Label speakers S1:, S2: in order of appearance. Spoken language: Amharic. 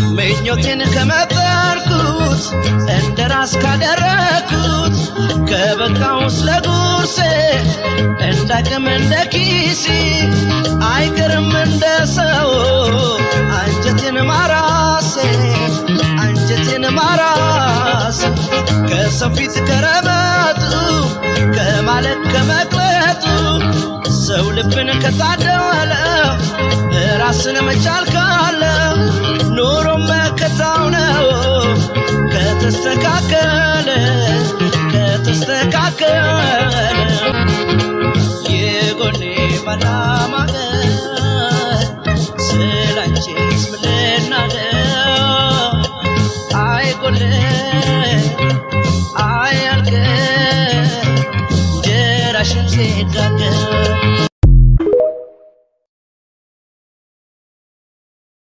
S1: ምኞቴን ከመጠርኩት እንደ ራስ ካደረግኩት ከበቃው ስለ ጉርሴ እንዳቅም እንደ ኪሲ አይቀርም እንደ ሰው አንጀቴን ማራሴ አንጀቴን ማራስ ከሰው ፊት ከረበጡ ከማለት ከመቅለጡ ሰው ልብን ከታደለ ራስን መቻል ካለ